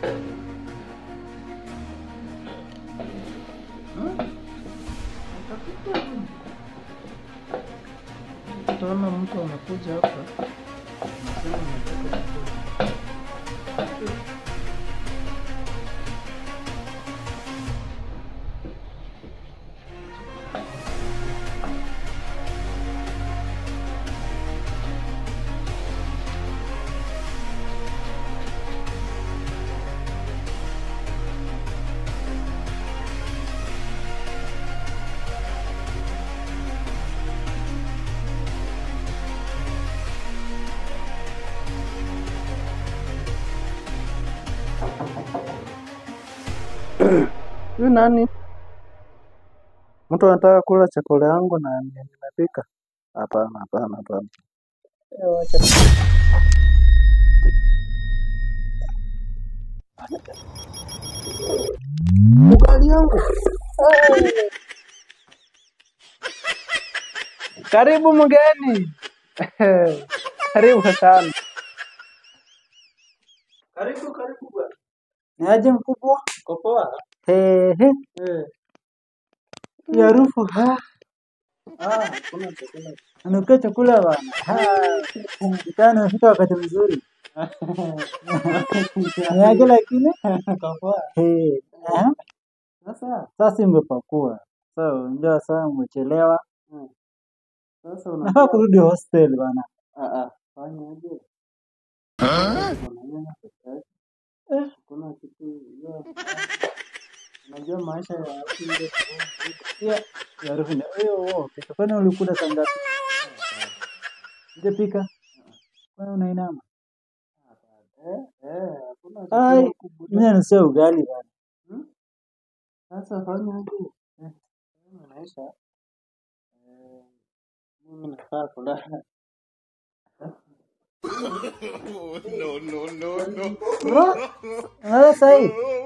Utaona mtu anakuja hapa anasema anataka chakula. Huyu nani? Mtu anataka kula chakula yangu na ni- nimepika? Hapana, hapana, hapana. Eh, wacha. Ugali yangu. Eh. Karibu mgeni. Karibu sana. Karibu, karibu bwana. Ni aje mkubwa? Uko poa? Ehe. Eh. Hii harufu ha. Ah, kuna chakula. Anukia chakula bwana. Ah, Kitana nafika wakati mzuri. Ni aje lakini? Uko poa? Eh. eh. Sasa sasa imepakua. So, ndio sasa umechelewa. Sasa nafaa kurudi hostel bana. Ah ah, fanya aje? Unajua peke yake. Eh, kuna kitu hiyo. Unajua maisha ya watu ndio pia ya harufu ndio hiyo wao. Kesho kwani ulikula saa ngapi? Sijapika. Kwani unainama? Eh, eh, hakuna Ai, chakula kubwa. Mimi nanusia ugali bana. Hmm? Sasa fanya aje? Eh, wewe maisha eh, mimi nafaa kulala. no, no, no, no. Bro, unaona sahi?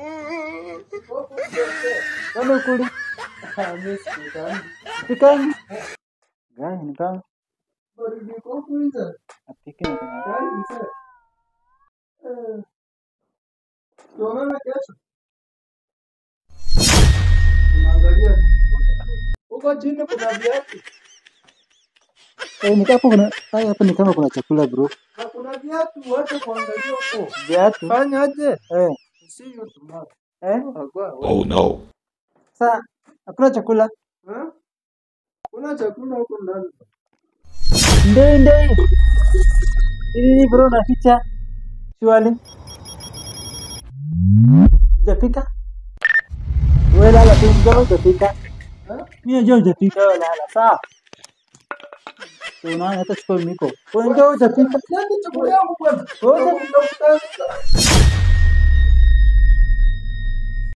Kwani ukuli? Mimi sikutani. Pikangi? Gani ni kama Baridi kwa kuiza. apike na kuna. Gani mzee? Eh, tuonane kesho. Unaangalia huko chini kuna viatu Eh, ni kama kuna hai hapa ni kama kuna chakula bro. na kuna viatu, wacha kuangalia huko. Viatu. Fanya aje? Eh, See you tomorrow. eh. Agua, Oh no. Sasa hakuna chakula. eh? Kuna chakula huko ndani. Ndei ndei. Hii bro naficha. Shwali. Hujapika? Wewe lala tu mdogo hujapika. Eh? Mimi najua hujapika wewe lala. Sawa. So unaona hata chukua miko. Wewe ndio hujapika. Nani chakula yangu bwana? Wewe Ndio kutafuta.